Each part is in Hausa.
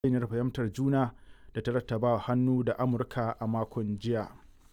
yarjejeniyar fahimtar juna da ta rattaba hannu da amurka a makon jiya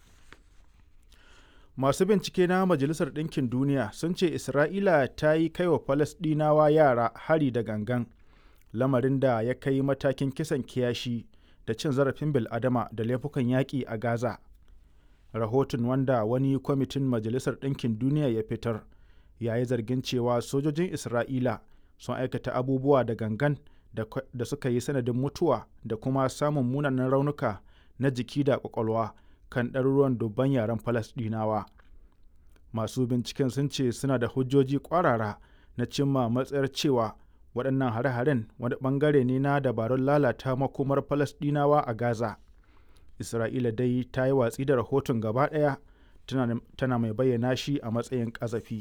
masu bincike na majalisar ɗinkin duniya sun ce isra'ila ta yi kai wa falasɗinawa yara hari da gangan lamarin da ya kai matakin kisan kiyashi da cin zarafin bil'adama da laifukan yaƙi a gaza rahoton wanda wani kwamitin majalisar ɗinkin duniya ya fitar ya yi zargin cewa sojojin isra'ila sun aikata abubuwa da gangan da suka yi sanadin mutuwa da kuma samun munanan raunuka na jiki da kwakwalwa kan ɗaruruwan dubban yaren falasɗinawa masu binciken sun ce suna da hujjoji ƙwarara na cimma matsayar cewa waɗannan hare-haren wani ɓangare ne na dabarun lalata makomar falasɗinawa a gaza isra'ila dai ta yi watsi da rahoton gaba ɗaya tana mai bayyana shi a matsayin ƙazafi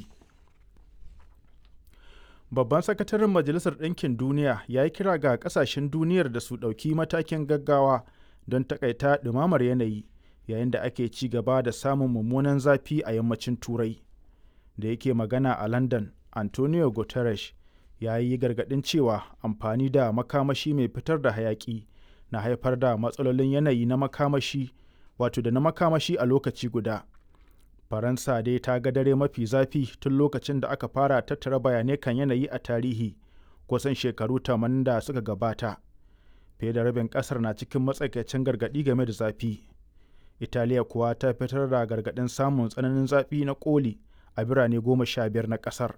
babban sakataren majalisar ɗinkin duniya ya yi kira ga ƙasashen duniyar da su ɗauki matakin gaggawa don takaita ɗumamar yanayi yayin da ake ci gaba da samun mummunan zafi a yammacin turai da yake magana a london antonio guterres ya yi gargaɗin cewa amfani da makamashi mai fitar da hayaƙi na haifar da matsalolin yanayi na makamashi wato da na makamashi a lokaci guda faransa dai ta ga dare mafi zafi tun lokacin da aka fara tattara bayanai kan yanayi a tarihi kusan shekaru 80 da suka gabata fiye da rabin kasar na cikin matsakaicin gargaɗi game da zafi italiya kuwa ta fitar da gargaɗin samun tsananin zafi na koli a birane goma sha biyar na kasar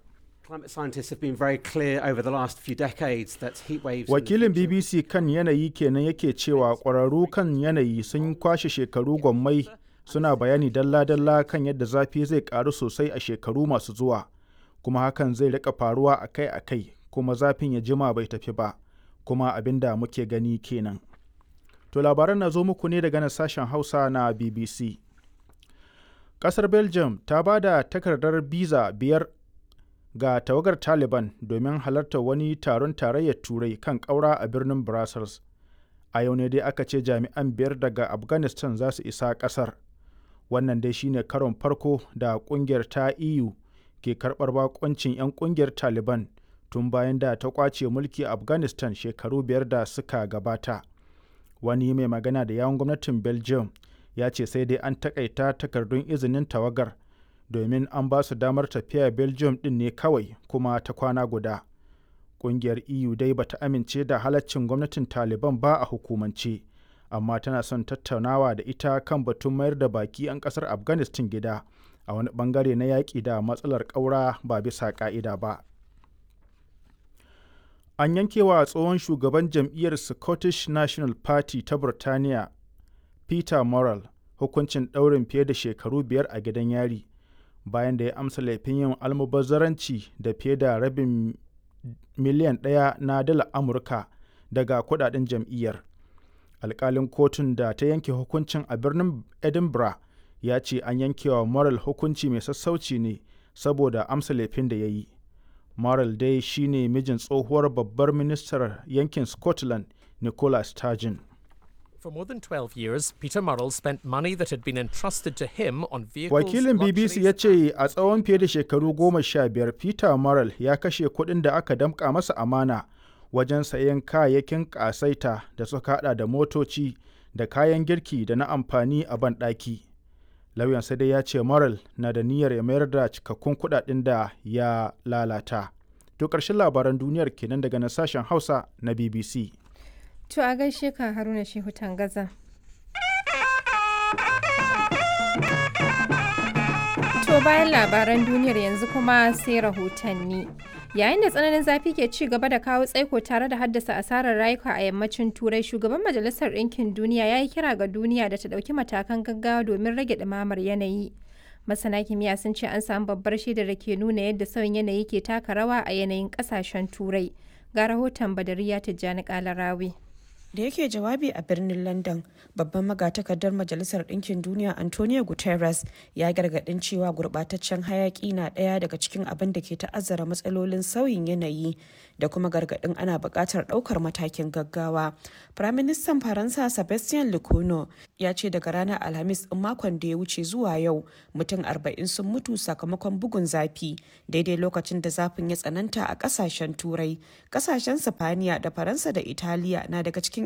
wakilin bbc kan yanayi kenan yake cewa ƙwararru kan yanayi sun kwashe shekaru gwammai suna bayani dalla-dalla kan yadda zafi zai karu sosai a shekaru masu zuwa kuma hakan zai rika faruwa akai-akai kuma zafin ya jima bai tafi ba kuma abin da muke gani kenan to labaran na zo muku ne daga nan sashen hausa na bbc kasar belgium ta ba da takardar biza biyar ga tawagar taliban domin halartar wani taron tarayyar turai kan ƙaura a birnin brussels a yau ne dai aka ce jami'an biyar daga afghanistan za su isa ƙasar wannan dai shine karon farko da kungiyar ta eu ke karbar bakoncin 'yan kungiyar taliban tun bayan da ta kwace mulki a afghanistan shekaru biyar da suka gabata wani mai magana da yawon gwamnatin belgium ya ce sai dai an takaita takardun izinin tawagar domin an ba su damar tafiya belgium din ne kawai kuma ta kwana guda kungiyar eu dai bata amince da halaccin gwamnatin taliban ba a hukumance amma tana son tattaunawa da ita kan batun mayar da baki 'yan kasar afghanistan gida a wani bangare na yaƙi da matsalar ƙaura ba bisa ƙa'ida ba an yankewa tsohon shugaban jam'iyyar scottish national party ta burtaniya peter morrell hukuncin ɗaurin fiye da shekaru biyar a gidan yari bayan da ya amsa laifin yin almubazzaranci da fiye da rabin miliyan ɗaya na dala amurka daga kudaden jam'iyyar alkalin kotun da ta yanke hukuncin a birnin edinburgh ya ce an yankewa moral hukunci mai sassauci ne saboda amsa laifin da ya yi moral dai shine mijin tsohuwar babbar ministar yankin scotland nicola sturgeon For more than 12 years, Peter Murrell spent money that had been entrusted to him on vehicles. Wakilin BBC ya ce a tsawon fiye da shekaru goma sha biyar Peter Murrell ya kashe kuɗin da aka damƙa masa amana wajen sayen kayayyakin ƙasaita da suka hada da motoci da kayan girki da na amfani a banɗaki. Lauyan sai dai ya ce Morrell na da niyyar ya mayar da cikakkun kuɗaɗen da ya lalata. To ƙarshen labaran duniyar kenan daga nan sashen Hausa na BBC. To a gaishe ka Haruna Shehu Tangaza. To bayan labaran duniyar yanzu kuma sai rahotanni. Yayin da tsananin zafi ke ci gaba da kawo tsaiko tare da haddasa asarar rayuka a yammacin Turai, shugaban Majalisar Ɗinkin Duniya ya yi kira ga duniya da ta ɗauki matakan gaggawa domin rage ɗumamar yanayi. Masana kimiyya sun ce an samu babbar shaidar da ke nuna yadda sauyin yanayi ke taka rawa a yanayin ƙasashen Turai. Ga rahoton Badariya Tijjani Kalarawi. da yake jawabi a birnin london babban magatakardar majalisar ɗinkin duniya antonio guterres ya gargaɗin cewa gurɓataccen hayaƙi na ɗaya daga cikin abin da ke ta'azzara matsalolin sauyin yanayi da kuma gargaɗin ana buƙatar ɗaukar matakin gaggawa firaministan faransa sebastien lecono ya ce daga ranar alhamis ɗin makon da ya wuce zuwa yau mutum arba'in sun mutu sakamakon bugun zafi daidai lokacin da zafin ya tsananta a ƙasashen turai ƙasashen sifaniya da faransa da italiya na daga cikin